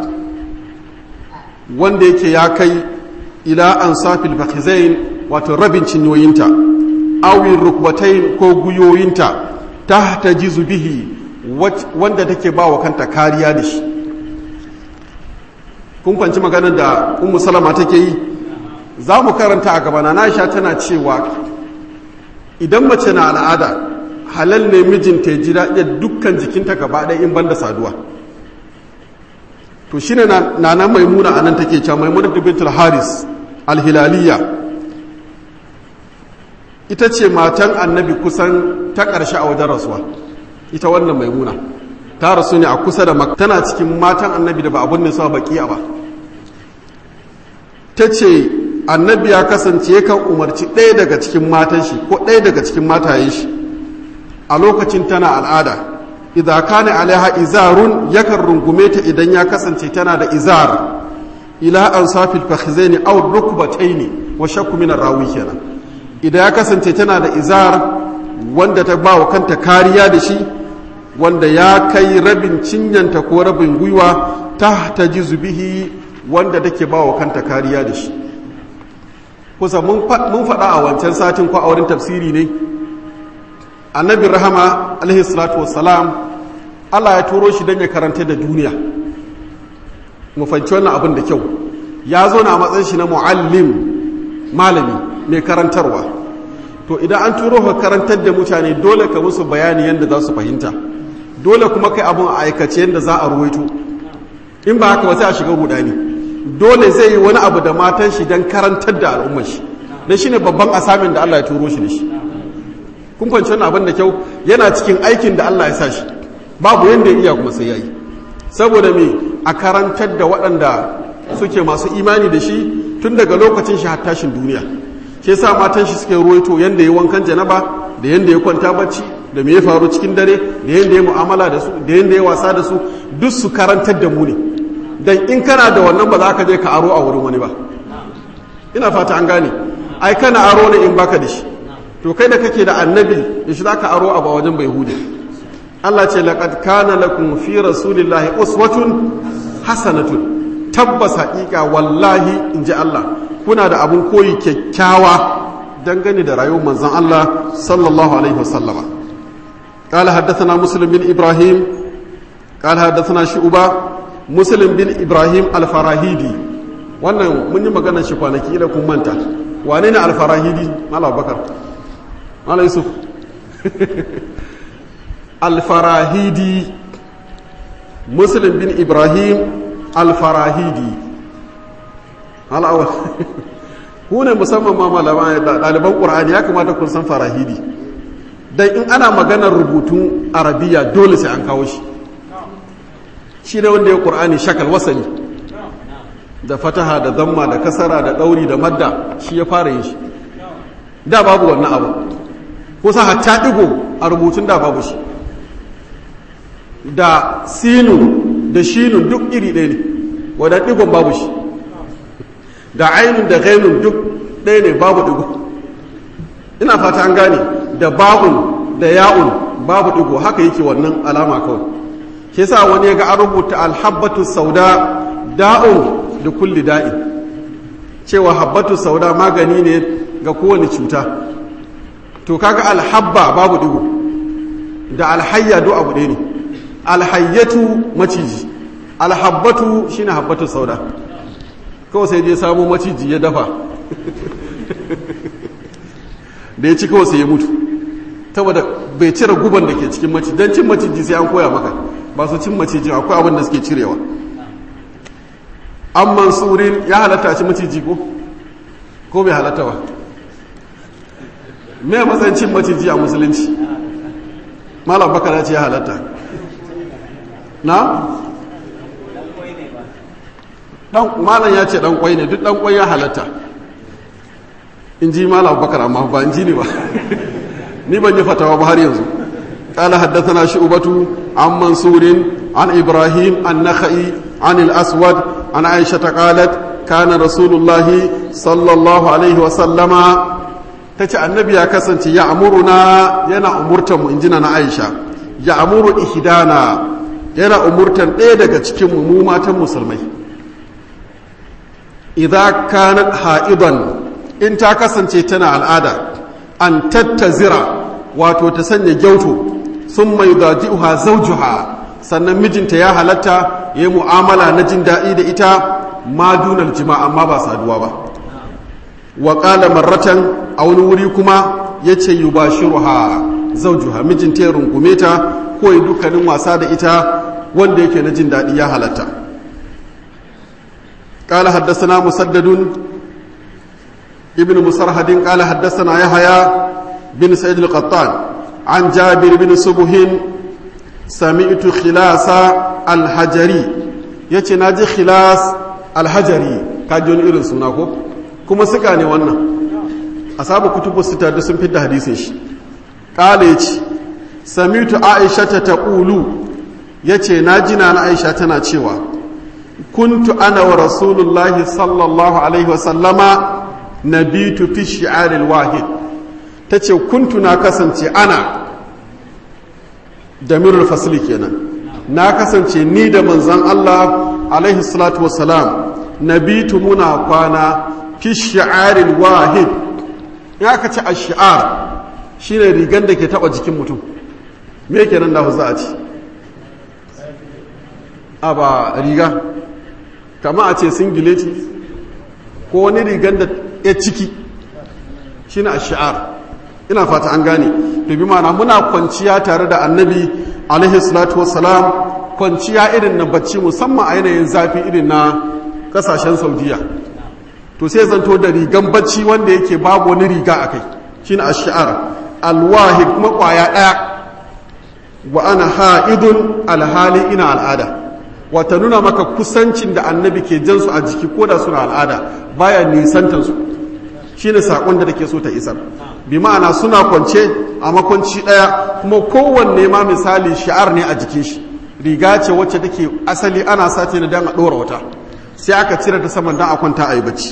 wanda yake ya kai ila ansafil fakhizayn wato rabin cinyoyinta awin rukbatain ko guyoyinta tahta jizu bihi wanda take ba wa kanta kariya da shi kun kwanci maganar da ummu salama take yi za mu karanta a gabana na sha tana cewa idan mace na al'ada halal ne mijinta ya ji daɗi dukkan jikinta gaba ɗaya in banda saduwa to shine na na maimuna anan take cewa maimuna bintul haris alhilaliya ita ce matan annabi kusan ta ƙarshe a wajen rasuwa ita wannan maimuna ta rasu ne a kusa da tana cikin matan annabi da ba abun ne sa baƙiya ba ta ce annabi ya kasance yakan umarci ɗaya daga cikin matan shi ko ɗaya daga cikin matayen shi a lokacin tana al'ada idza kana alaiha izarun yakan rungume ta idan ya kasance tana da izar ila ansafil fakhizaini aw rukbataini wa shakku min rawi kenan idan ya kasance tana da izar wanda ta ba wa kanta kariya da shi wanda ya kai rabin cinyanta ko rabin gwiwa ta ta ji zubihi wanda take ba wa kanta kariya da shi kusa mun faɗa a wancan satin ko a wurin tafsiri ne annabin rahama alaihi salatu wassalam allah ya turo shi don ya karanta da duniya mu fahimci wannan abin da kyau ya zo na matsayin shi na muallim malami mai karantarwa to idan an turo ka karantar da mutane dole ka musu bayani yadda za su fahimta dole kuma kai abin a aikace yadda za a ruwaito in ba haka ba sai a shiga rudani dole zai yi wani abu da matan shi don karantar da al'ummar shi don shi ne babban asamin da Allah ya turo shi da shi kun fahimci wannan abin da kyau yana cikin aikin da Allah ya sa shi babu yadda ya iya kuma sai ya yi saboda me a karantar da waɗanda suke masu imani da shi tun daga lokacin shi har tashin duniya shi yasa matan shi suke ruwaito yanda ya wankan janaba da yanda ya kwanta bacci da me ya faru cikin dare da yanda ya mu'amala da su da yanda ya wasa da su duk su karantar da mu ne dan in kana da wannan ba za ka je ka aro a wurin wani ba ina fata an gane ai kana aro ne in baka da shi to kai da kake da annabi da shi zaka aro a wajen bai hude Allah ce laqad kana lakum fi rasulillahi uswatun hasanatun tabbas haƙiƙa wallahi in ji Allah kuna da abun koyi kyakkyawa dangane da rayuwar manzon Allah sallallahu alaihi wasallama قال حدثنا مسلم بن إبراهيم قال حدثنا شعبة مسلم بن إبراهيم الفراهيدي wannan mun yi maganar shi kwanaki ila kun manta wane ne alfarahidi mala bakar mala yusuf alfarahidi muslim bin ibrahim alfarahidi al'awar ku ne musamman ma malama ɗaliban ƙur'ani ya kamata kun san farahidi don in ana maganar rubutun arabiya dole sai an kawo shi shi ne wanda ya ƙur'ani shakal wasani da fataha da zamma da kasara da ɗauri da madda shi ya fara yin shi da babu wannan abu kusa hatta ɗigo a rubutun da babu shi da sinu da shinun duk iri ɗaya ne wadda ɗigon babu shi da ainun da gainun duk ɗaya ne babu ɗigo ina fata an gane da ba'un da ya'un babu ɗigo haka yake wannan alama kawai ke sa wani ya ga an rubuta alhabbatu sauda da'un da kulli da'i cewa habbatu sauda magani ne ga kowane cuta to kaga alhabba babu ɗigo da alhayya do abu ɗaya ne alhayyatu maciji alhabbatu shine habbatu sauda kawai sai je samu maciji ya dafa da ya ci kawai sai ya mutu saboda bai cire guban da ke cikin maciji don cin maciji sai an koya maka ba su cin maciji akwai abin da suke cirewa an mansurin ya halatta ci maciji ko ko bai halatta ba me matsayin cin maciji a musulunci malam bakara ce ya halatta na? malam ya ce dan kwai ne duk dan kwai ya halatta in ji malam bakar amma ba in ji ne ba ni ban yi fatawa ba har yanzu قال حدثنا شعبة عن منصور عن إبراهيم النخعي عن الأسود عن عائشة قالت كان رسول الله صلى الله عليه وسلم تتي النبي كسنت يأمرنا ينا أمرتم إنجنا عائشة يأمر إحدانا yana umurtan ɗaya daga cikin mu matan musulmai idza kanat ha'idan in ta kasance tana al'ada an tattazira wato ta sanya gyauto sun mai daji'uha zawjuha sannan mijinta ya halatta ya yi mu'amala na jin daɗi da ita ma dunar jima amma ba saduwa ba wa ƙala marratan a wani wuri kuma ya ce yi ba shiruha zawjuha mijinta ya rungume ta ko yi dukkanin wasa da ita wanda yake na jin daɗi ya halatta قال حدثنا مسدد ابن مسرهد قال حدثنا يحيى بن سعيد القطان عن جابر بن سبه سمعت خلاص الحجري yace na ji khilas alhajari kaji wani irin suna ko kuma suka ne wannan asabu kutubu sita da sun fidda hadisin shi kala yace samitu aisha ta taqulu yace na ji na aisha tana cewa kuntu ana wa rasulullahi sallallahu alaihi wasallama nabitu fi shi'aril wahid ta ce kuntu na kasance ana damirul fasli kenan na kasance ni da manzan Allah alaihi salatu wassalam nabitu muna kwana fi shi'arin wahid in aka ce a shi'ar shine rigan da ke taba jikin mutum me kenan da za a ci a ba riga kama a ce singileti ko wani rigan da ya ciki shine a shi'ar ina fata an gane to bi mana muna kwanciya tare da annabi alaihi salatu wassalam kwanciya irin na bacci musamman a yanayin zafi irin na kasashen saudiya to sai zanto da rigan bacci wanda yake babu wani riga a kai shine ash-shi'ar alwahid kuma kwaya daya wa ana ha'idun alhali ina al'ada wata nuna maka kusancin da annabi ke jansu a jiki ko da suna al'ada baya nisantar su shine sakon da take so ta isar bi ma'ana suna kwance a makwanci daya kuma kowanne ma misali shi'ar ne a jikin shi riga ce wacce take asali ana sace na dan a dora wata sai aka cire ta saman dan a kwanta a yi bacci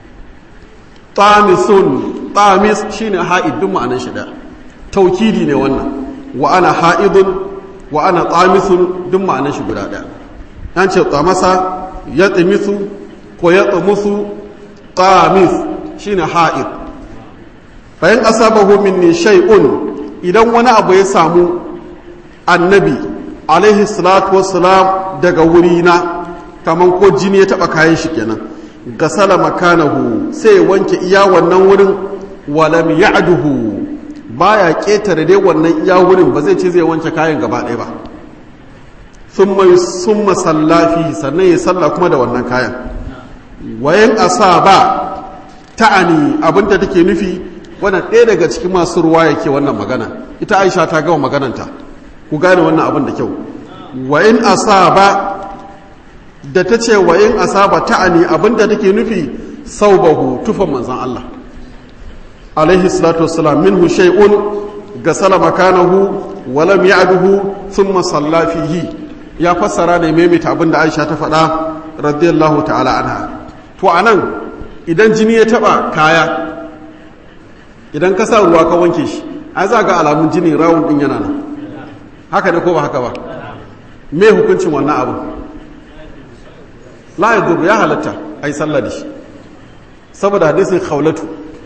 tamisun tamis shine ha'id duk ma'anar shi da taukidi ne wannan wa ana ha'idun wa ana tamisun duk ma'anar shi guda daya an ce tamasa ya tsimisu ko ya tsamusu tamis shine ha'id bayan asabahu minni shay'un idan wani abu ya samu annabi alaihi salatu wassalam daga wurina kaman ko jini ya taba kayan shi kenan gasala makanahu sai ya wanke iya wannan wurin walam ya'duhu baya ketare dai wannan iya wurin ba zai ce zai wanke kayan gaba ɗaya ba thumma summa sallafi sannan ya salla kuma da wannan kayan wayan asaba ta'ani abinda take nufi wannan ɗaya daga cikin masu ruwa yake wannan magana ita Aisha ta gama magananta ku gane wannan abin da kyau wayan asaba da ta ce wa in asaba ta'ani abinda take nufi saubahu tufan manzan Allah alaihi salatu wassalam minhu shay'un gasala makanahu wa lam ya'duhu thumma salla fihi ya fassara ne maimaita abinda Aisha ta faɗa radiyallahu ta'ala anha to anan idan jini ya taba kaya idan ka sa ruwa ka wanke shi ai za ga alamun jini rawun din yana nan haka ne ko ba haka ba me hukuncin wannan abu la ya duru ya halatta a yi sallah da shi saboda hadisin khawlatu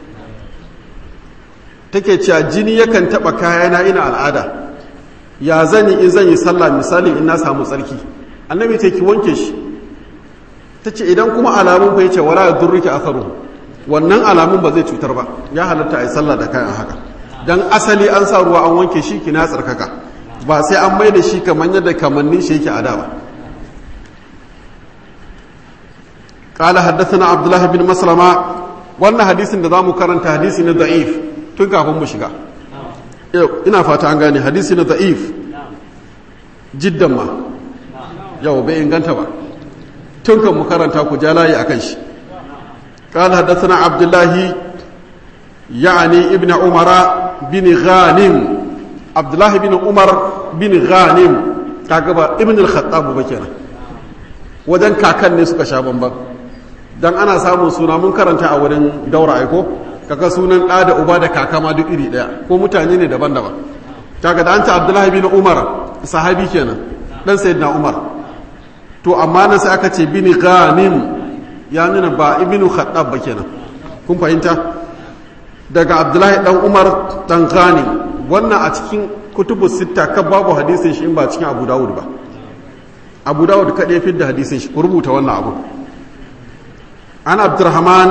take cewa jini yakan taba kayana ina al'ada ya zan yi in zan yi sallah misali in na samu tsarki annabi ce ki wanke shi ta ce idan kuma alamun fa yace wala ya duru ki atharu wannan alamun ba zai cutar ba ya halatta a yi sallah da kayan haka dan asali an sa ruwa an wanke shi ki na tsarkaka ba sai an mai da shi kamar yadda kamannin shi yake a da ba قال حدثنا عبد الله بن مسلمة wannan hadisin da zamu karanta hadisi na da'if tun kafin mu shiga ina fata an gane hadisi na da'if jiddan ma yau bai inganta ba tun kan mu karanta ku ja layi akan shi قال حدثنا عبد الله يعني ابن عمر بن غانم عبد الله بن عمر بن غانم kaga ibn al-khattab ba kenan wajen kakan ne suka sha bamban dan ana samun suna mun karanta a wurin daura aiko kaga sunan ɗa da uba da kaka ma duk iri ɗaya ko mutane ne daban-daban kaga da an ta abdullahi bin umar sahabi kenan dan sayyidina umar to amma nan sai aka ce bin ghanim ya nuna ba ibnu khattab ba kenan kun fahimta daga abdullahi dan umar dan ghanim wannan a cikin kutubu sitta kan babu hadisin shi in ba cikin abu dawud ba abu dawud kaɗai fi da hadisin shi ku rubuta wannan abu an abdurrahman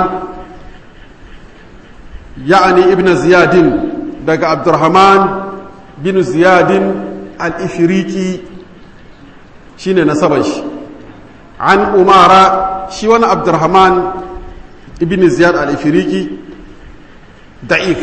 ya'ani ibn ziyadin daga abdurrahman bin ziyadin al-ifriqi shine nasaban shi an umara shi wani abdurrahman ibn ziyad al-ifriqi da'if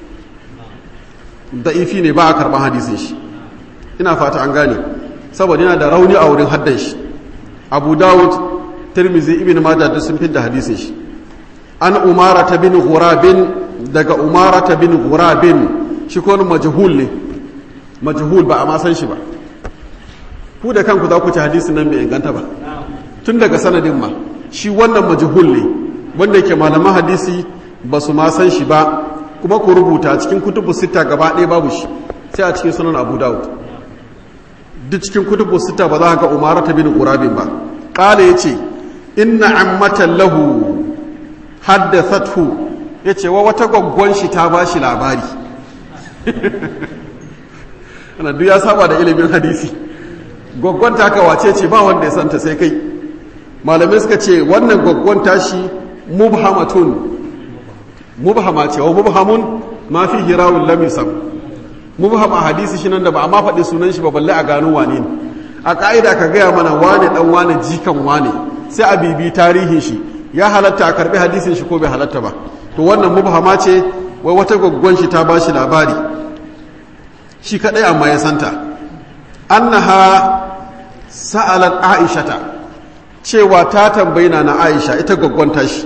da'ifi ne ba a karɓar hadisin shi ina fata an gane saboda yana da rauni a wurin haddan shi abu dawud tirmizi ibn majah duk sun fidda hadisin shi an umara ta bin ghurabin daga umara ta bin ghurabin shi ko majhul ne majhul ba a ma san shi ba ku da kanku za ku ci hadisin nan bai inganta ba tun daga sanadin ma shi wannan majhul ne wanda yake malaman hadisi ba su ma san shi ba kuma ku rubuta cikin kutubu sita gaba ɗaya babu shi sai a cikin sunan abu dawud duk cikin kutubu sita ba za ka ga umarata bin qurabin ba qala yace inna ammatan lahu haddathathu yace wa wata gaggon shi ta bashi labari ana duk ya saba da ilimin hadisi gaggon ta wace ce ba wanda ya santa sai kai malamai suka ce wannan gaggon tashi mubhamatun mubhama ce wa mubhamun ma fi hirawun lam yusam mubhama hadisi shi nan da ba amma faɗi sunan shi ba balle a gano wane ne a ka'ida ka gaya mana wane dan wane jikan wane sai a bibi tarihin shi ya halatta a karbi hadisin shi ko bai halatta ba to wannan mubhama ce wai wata gaggon shi ta bashi labari shi kadai amma ya santa annaha sa'alat aishata cewa ta tambayi na na aisha ita gaggon tashi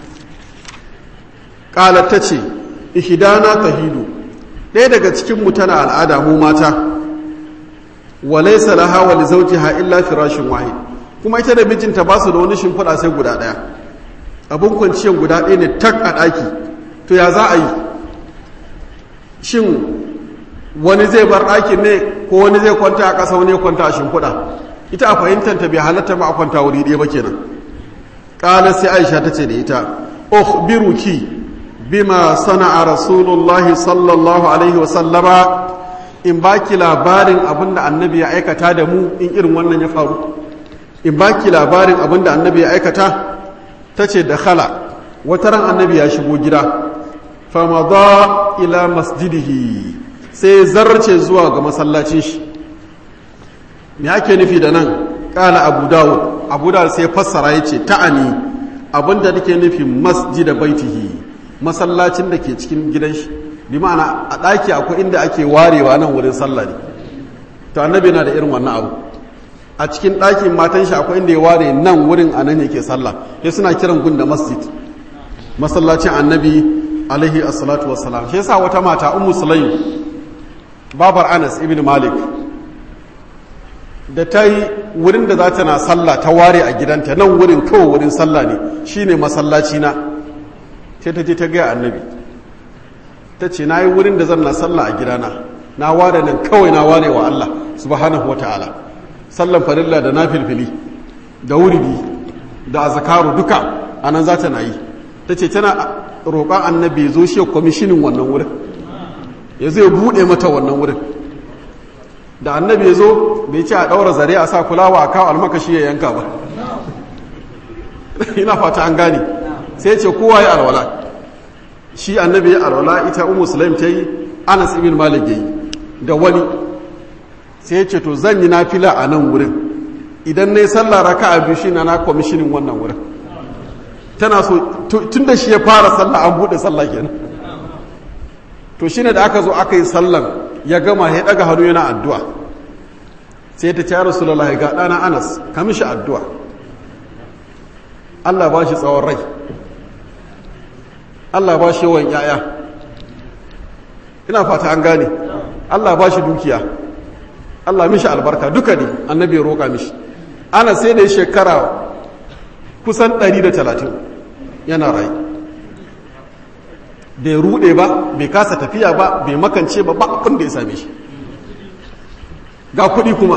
qalat tace ihdana tahidu ɗaya daga cikin mu tana al'ada mu mata wa laysa laha wa li zawjiha illa firashin wahid kuma ita da mijinta ba su da wani shimfiɗa sai guda ɗaya abun kwanciyar guda ɗaya ne tak a ɗaki to ya za a yi shin wani zai bar ɗakin ne ko wani zai kwanta a ƙasa wani ya kwanta a shimfiɗa ita a fahimtar ta bai halatta ba a kwanta wuri ɗaya ba kenan ƙala sai aisha ta ce da ita ukhbiruki bima sana'a rasulullahi sallallahu alaihi wa sallama in baki labarin abin da annabi ya aikata da mu in irin wannan ya faru in baki labarin abin da annabi ya aikata ta ce da khala wata ran annabi ya shigo gida famada ila masjidihi sai zarce zuwa ga masallacin shi me ake nufi da nan kala abu dawud abu dawud sai fassara ya ce ta'ani abinda nake nufi masjida baitihi masallacin da ke cikin gidan shi bi ma'ana a ɗaki akwai inda ake warewa nan wurin sallah ne to annabi na da irin wannan abu a cikin ɗakin matan shi akwai inda ya ware nan wurin a nan yake sallah sai suna kiran gun da masjid masallacin annabi alaihi assalatu wassalam shi yasa wata mata ummu sulaim babar anas ibn malik da ta yi wurin da za ta na sallah ta ware a gidanta nan wurin kawai wurin sallah ne shine masallaci na sai ta je ta gaya annabi ta ce na yi wurin da zan na sallah a gidana na ware nan kawai na ware wa Allah subhanahu wa ta'ala sallan farilla da na filfili da wuridi da azakaru duka a nan za ta na yi ta ce tana roƙon annabi ya zo shi kwamishinin wannan wurin ya zai buɗe mata wannan wurin da annabi ya zo bai ce a ɗaura zare a sa kulawa a kawo almakashi ya yanka ba ina fata an gane sai ce kowa ya alwala shi annabi ya alwala ita umu sulaim ta yi anas ibn malik ya yi da wani sai ce to zan yi nafila a nan wurin idan na yi sallah raka a biyu shi na na kwamishinin wannan wurin tana so tun da shi ya fara sallah an buɗe sallah kenan to shine da aka zo aka yi sallan ya gama ya daga hannu yana addu'a sai ta ce rasulullah ga ɗana anas ka mishi addu'a Allah ba shi tsawon rai Allah ba shi yawan ‘ya'ya ina fata an gane Allah ba shi dukiya Allah mishi albarka duka ne annabi ya roƙa mishi ana sai da shekara kusan 130 yana rai bai rude ba bai kasa tafiya ba bai makance ba ba abin da ya same shi ga kuɗi kuma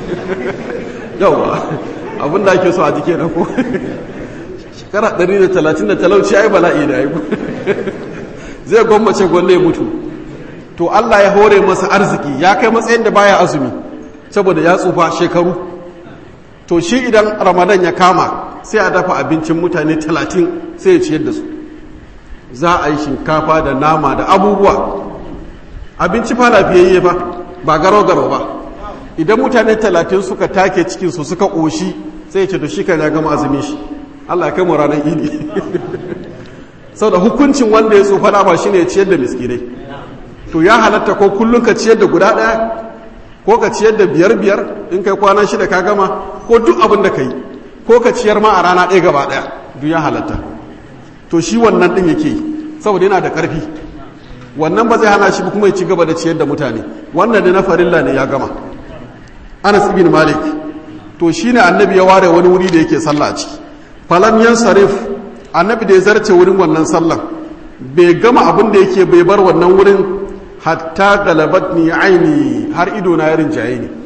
yauwa abin da ake so a jike na ko shekara 130 da talauci ya yi bala'i da ya zai gwammace gwanne ya mutu to Allah ya hore masa arziki ya kai matsayin da baya azumi saboda ya tsufa shekaru to shi idan ramadan ya kama sai a dafa abincin mutane talatin sai ya ciyar da su za a yi shinkafa da nama da abubuwa abinci fa lafiyayye ba ba garo-garo ba idan mutane talatin suka take cikinsu suka ƙoshi sai ya ce to shi kan ya gama azumin shi allah ya kai mu ranar idi sau da hukuncin wanda ya tsufa dama shi ne ciyar da miskinai to ya halatta ko kullum ka ciyar da guda ɗaya ko ka ciyar da biyar biyar in kai kwana shida ka gama ko duk abin da ka yi ko ka ciyar ma a rana ɗaya gaba ɗaya duk ya halatta to shi wannan ɗin yake yi saboda yana da ƙarfi wannan ba zai hana shi kuma ya ci gaba da ciyar da mutane wannan da na farilla ne ya gama anas ibn malik to shine annabi ya ware wani wuri da yake sallah a ciki falam yansarif annabi da ya zarce wurin wannan sallan bai gama abin da yake bai bar wannan wurin hatta galabat ni aini har ido na yarin jaye ni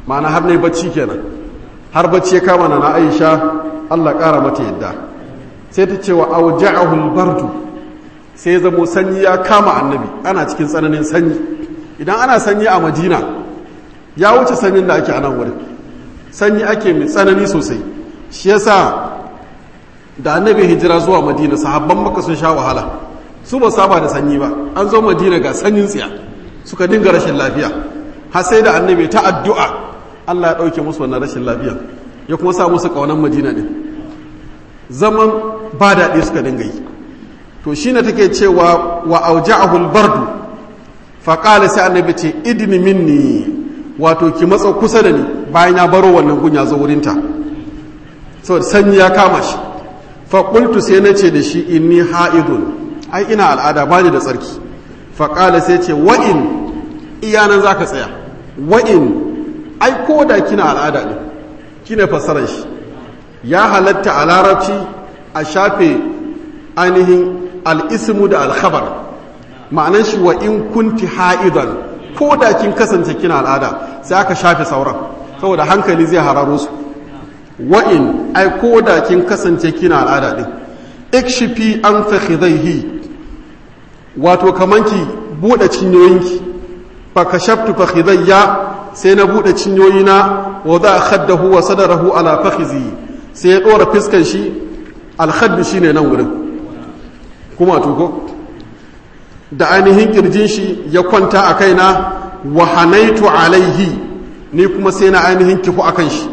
ma'ana har ne bacci kenan har bacci ya kama na aisha allah ƙara mata yadda sai ta ce wa auja'ahul bardu sai zamo sanyi ya kama annabi ana cikin tsananin sanyi idan ana sanyi a madina ya wuce sanyin da ake a nan wurin sanyi ake mai tsanani sosai shi yasa da annabi hijira zuwa madina sahabban maka sun sha wahala su ba saba da sanyi ba an zo madina ga sanyin tsiya suka dinga rashin lafiya har sai da annabi ta addu'a Allah ya ɗauke musu wannan rashin lafiya ya kuma sa musu ƙaunar madina ne zaman ba daɗi suka dinga yi to shi ne take cewa wa auja'ahul bardu faƙala sai annabi ce idini minni wato ki matsa kusa da ni bayan ya baro wannan gun ya zo wurinta saboda sanyi ya kama shi faƙultu sai na ce da shi inni ha'idun ai ina al'ada ba ni da tsarki faƙala sai ce wa'in iyanan za ka tsaya wa'in ai ko da kina al'ada ne kina fassarar shi ya halatta a larabci a shafe ainihin al'ismu da alkhabar ma'anan shi wa in kunti ha'idan ko da kin kasance kina al'ada sai aka shafe sauran saboda hankali zai hararo su wa'in ai ko da kin kasance kina al'ada din ikshifi an fakhidaihi wato kaman ki bude cinyoyinki fa kashaftu fakhidayya sai na bude cinyoyina wa za khaddahu wa sadarahu ala fakhizi sai ya dora fiskan shi alkhaddu shine nan wurin kuma tuko da ainihin kirjin shi ya kwanta a kaina wa hanaitu alaihi ni kuma sai na ainihin kifu akan shi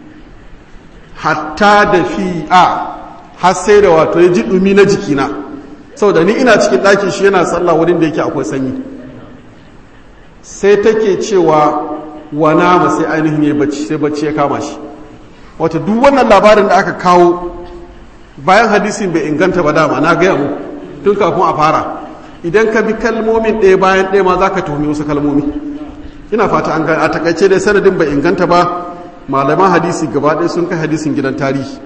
hatta da fi'a har sai da wato ya ji dumi na jikina saboda ni ina cikin ɗakin shi yana sallah wurin da yake akwai sanyi sai take cewa wa nama sai ainihin ya bacci sai bacci ya kama shi wata duk wannan labarin da aka kawo bayan hadisin bai inganta ba dama na gaya mu tun kafin a fara idan ka bi kalmomin ɗaya bayan ɗaya ma za ka tuhumi wasu kalmomi ina fata an gani a takaice dai sanadin bai inganta ba malaman hadisi gaba ɗaya sun kai hadisin gidan tarihi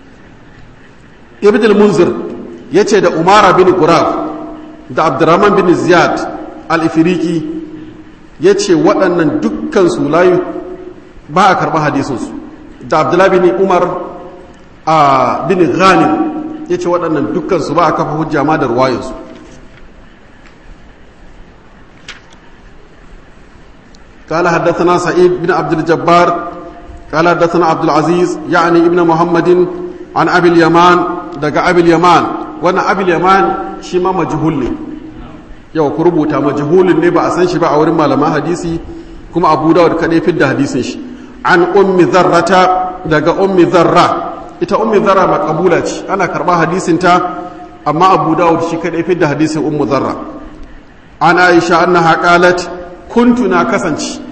ibn al-munzir ya ce da umara bin gurab da abdurrahman bin ziyad al-ifiriki ya ce waɗannan dukkan su layu ba a karɓar hadisinsu da abdullahi bin umar a bin ghanim ya ce waɗannan dukkan su ba a kafa hujja ma da ruwayinsu قال حدثنا سعيد بن عبد الجبار قال حدثنا عبد العزيز يعني ابن محمد عن ابي اليمان دقى ابي اليمان وانا ابي اليمان شما مجهول ne yau ku rubuta majhulin ne ba a san shi ba a wurin malaman hadisi kuma abu dawud kadai fidda hadisin shi an ummi zarrata daga ummi zarra ita ummi zarra makabula ce ana karba hadisin ta amma abu dawud shi kadai fidda hadisin ummu zarra an aisha annaha qalat kuntu na kasance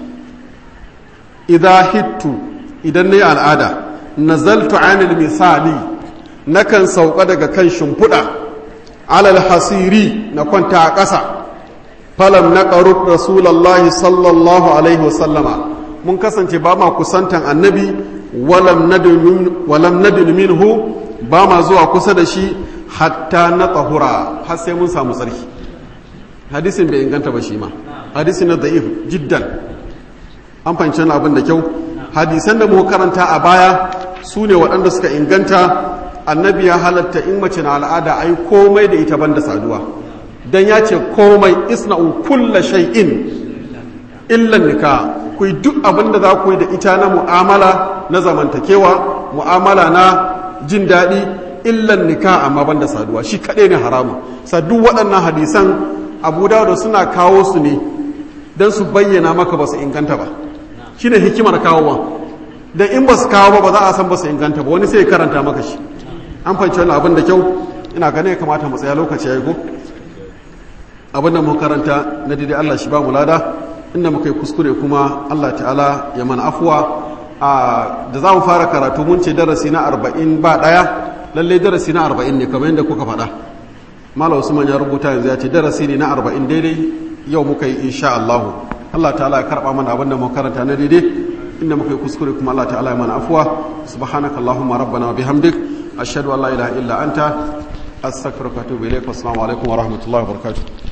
idan hittu idan na yi al'ada nazaltu anil misali nakan sauka daga kan shimfiɗa alal hasiri na kwanta a ƙasa falam na ƙarut rasulallah sallallahu alaihi wasallama mun kasance ba ma kusantan annabi walam nadin minhu ba ma zuwa kusa da shi hatta na tsahura har sai mun samu tsarki hadisin bai inganta ba shi ma hadisi na da'if jiddan an fahimci abin da kyau hadisan da muka karanta a baya su ne waɗanda suka inganta annabi ya halatta in mace na al'ada ai komai da ita banda saduwa dan ya ce komai isna'u kulla shay'in illan nika ku yi duk abin da za ku yi da ita na mu'amala na zamantakewa mu'amala na jin daɗi illan nika amma banda saduwa shi kaɗai ne haramu sadu waɗannan hadisan abu da suna kawo su ne don su bayyana maka ba su inganta ba shi ne hikimar kawowa don in ba su kawo ba ba za a san ba su inganta ba wani sai karanta maka shi an fahimci wani abin da kyau ina ganin ya kamata mu tsaya lokaci ya yi ko abin da mu karanta na daidai Allah shi ba mu lada inda muka yi kuskure kuma Allah ta'ala ya mana afuwa da za mu fara karatu mun ce darasi na arba'in ba ɗaya lallai darasi na arba'in ne kamar yadda kuka faɗa Malam Usman ya rubuta yanzu ya ce darasi ne na arba'in daidai yau muka yi insha Allah Allah ta'ala ya karba mana abinda mu karanta na daidai inda muka yi kuskure kuma Allah ta'ala ya mana afwa subhanakallahumma rabbana wa bihamdik ashhadu an la ilaha illa anta astaghfiruka wa atubu ilaik assalamu alaikum wa rahmatullahi wa barakatuh